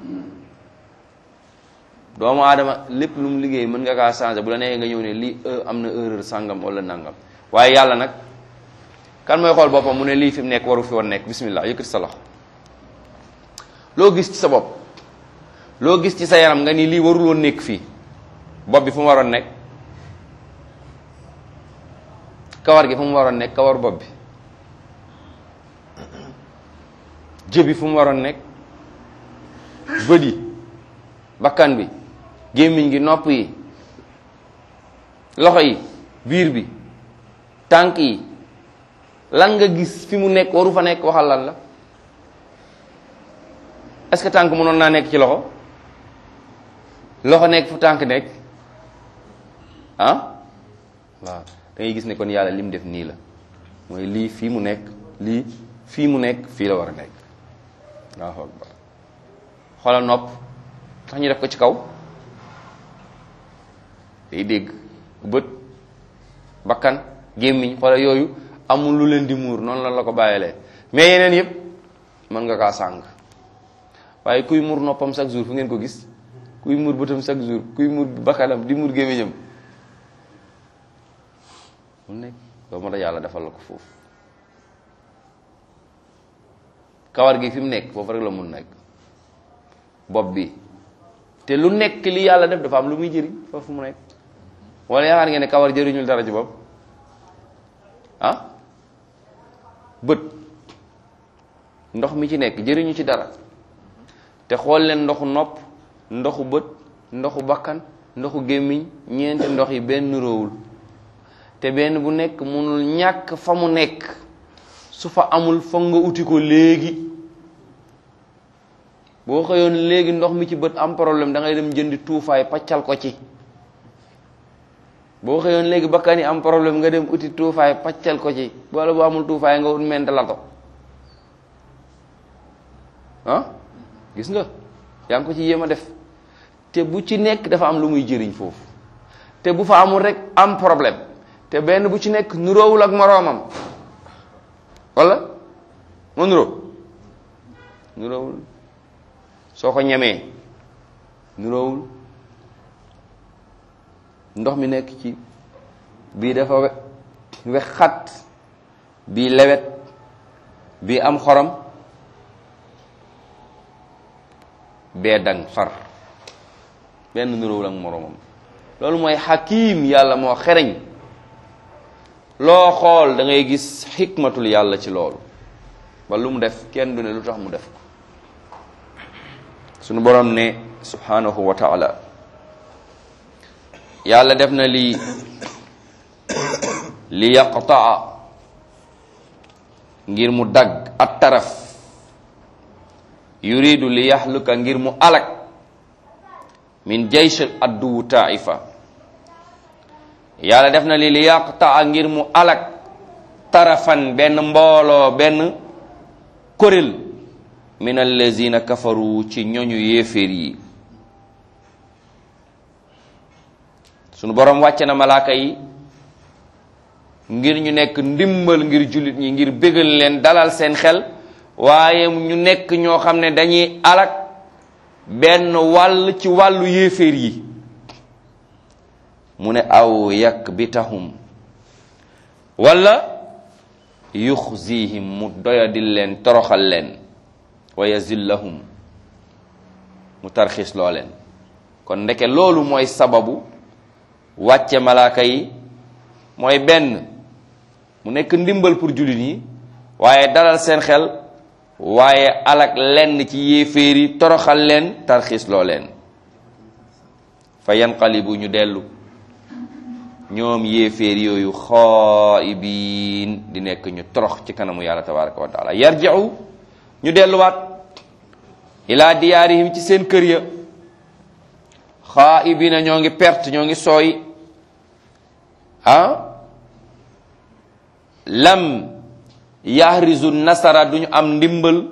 doomu aadama lépp lu mu liggéey mën nga kaa changer bu la neexee nga ñëw ne lii am na erreur sàngam walla nangam waaye yàlla nag kan mooy xool boppam mu ne lii fi mu nekk waru fi woon nekk bismillah yëkkati sa loxo loo gis ci sa bopp loo gis ci sa yaram nga ni lii warul woon nekk fii bopp bi fu mu waroon nekk kawar gi fu mu waroon nekk kawar bopp bi jëbi fu mu waroon nekk bët yi bakkan bi gémmiñ gi nopp yi loxo yi biir bi tànk yi lan nga gis fi mu nekk waru fa nekk waxal lan la est-ce que tànk mënoon naa nekk ci loxo loxo nekk fu tànk nekk ah waaw da ngay gis ne kon yàlla li mu def nii la mooy lii fii mu nekk lii fii mu nekk fii la war a nekk Allahu akbar xoolal nopp tax ñu def ko ci kaw day dégg bët bakkan gémmiñ xoolal yooyu amul lu leen di muur noonu la la ko bàyyilee mais yeneen yëpp mën nga kaa sàng waaye kuy muur noppam chaque jour fu ngeen ko gis kuy muur bëtam chaque jour kuy muur bakkanam di muur gémmiñam mu nekk loolu moo tax yàlla defal la ko foofu kawar gi fi mu nekk foofu rek la mun nekk bopp bi te lu nekk li yàlla def dafa am lu muy jëriñ foofu mu nekk wala yaakaar ngeen ne kawar jëriñul dara ci bopp ah bët ndox mi ci nekk jëriñu ci dara te xool leen ndoxu nopp ndoxu bët ndoxu bakkan ndoxu gémmiñ ñeenti ndox yi benn róowul te benn bu nekk mënul ñàkk fa mu nekk su fa amul foog nga uti ko léegi boo xëyoon léegi ndox mi ci bët am problème da ngay dem jëndi tuufaay paccal ko ci boo xëyoon léegi bakkan yi am problème nga dem uti tuufaay paccal ko ci wala bu amul tuufaay nga ut ment lato ah gis nga yaa ngi ko ci yéem a def te bu ci nekk dafa am lu muy jëriñ foofu te bu fa amul rek am problème te benn bu ci nekk nuroowul ak moroomam wala mu nuroo nuroowul soo ko ñemee nuroowul ndox mi nekk ci bii dafa we wex xat bii lewet bii am xorom bee dang far benn nuróowul ak moroomam loolu mooy xakiim yàlla moo xereñ loo xool da ngay gis xikmatul yàlla ci loolu ba lu mu def kenn du ne lu tax mu def ko sunu borom ne subhanahu wa taala yàlla def na lii li yaqtaa ngir mu dagg at taraf yuridu li yaxluka ngir mu alak min jaysh adduwu taifa yàlla def na li li yaqtaa ngir mu alak tarafan benn mbooloo benn kuréel min allazina kafaru ci ñoñu yéeféer yi sunu borom wàcce na malaaka yi ngir ñu nekk ndimbal ngir jullit ñi ngir bégal leen dalal seen xel waaye ñu nekk ñoo xam ne dañuy alak benn wàll ci wàllu yéeféer yi mu ne aw yak bitahum wala yuxzihim mu doyadil leen toroxal leen wa yazillahum mu tarxis loo leen kon ndeke loolu mooy sababu wàcce malaaka yi mooy benn mu nekk ndimbal pour jullit yi waaye dalal seen xel waaye alak lenn ci yéeféer yi toroxal leen tarxis loo leen fa yanqalibu ñu dellu ñoom yéeféer yooyu xaa'ibiin di nekk ñu torox ci kanamu yàlla tabaraka wa taala yarji'u ñu delluwaat ilaa diyaarihim ci seen kër ya xaa'ibiina ñoo ngi perte ñoo ngi sooy ah lam yahrizu nasara duñu am ndimbal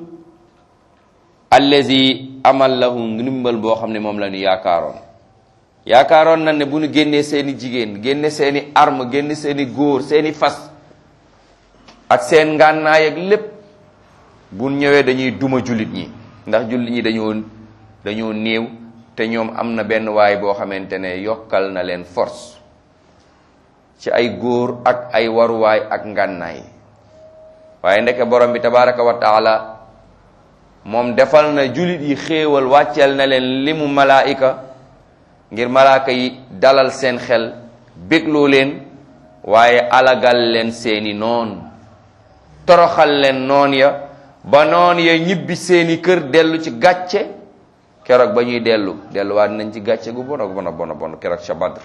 allazi amal lahum ndimbal boo xam ne moom la ñu yaakaaroon yaakaaroon na ne bu ñu génnee seeni jigéen génne seeni arme génne seeni góor seeni fas ak seen ngànnaay ak lépp bu ñëwee dañuy duma jullit ñi ndax jullit ñi dañoo dañoo néew te ñoom am na benn waay boo xamante ne yokkal na leen force ci ay góor ak ay waruwaay ak ngànnaay waaye ndeke borom bi tabaraka wa taala moom defal na jullit yi xéewal wàcceel na leen limu malaayika ngir malaaka yi dalal seen xel bégloo leen waaye alagal leen seeni noon toroxal leen noon ya ba noon ya ñibbi seeni kër dellu ci gàcce keroog ba ñuy dellu delluwaat nañ ci gàcce gu bona bona bona bon keroog ca Badr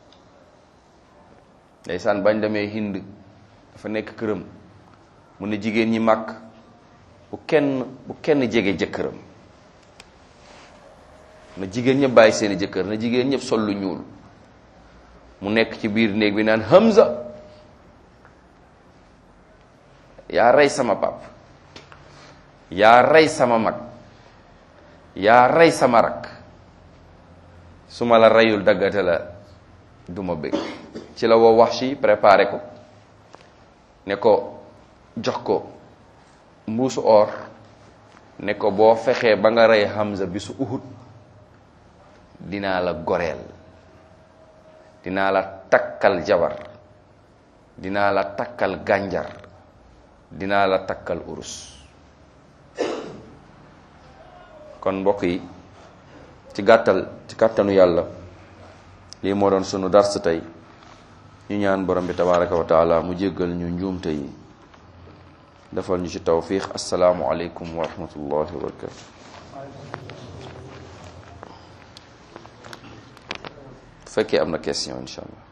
ndeysaan bañ demee Hind dafa nekk këram mu ne jigéen ñi màkk bu kenn bu kenn jege jëkkëram na jigéen ñëpp bàyyi seeni jëkkër na jigéen ñëpp sol lu ñuul mu nekk ci biir néeg bi naan Hamza yaa rey sama pap yaa rey sama mag yaa rey sama rak su ma la reyul daggate la duma bëgg ci la woo wax si préparé ko ne ko jox ko mbuusu or ne ko boo fexee ba nga rey Hamza bi su Uhud dinaa la goreel dinaa la takkal jabar dinaa la takkal gànjar dinaa la takkal urus kon mbokk yi ci gàttal ci kàttanu yàlla lii moo doon sunu dars tey ñu ñaan borom bi tabaraka wa taala mu jéggal ñu njuumte yi defal ñu ci tawfiq asalaamu aleykum wa rahmatullahi wa barakatu bu fekkee am na question incha allah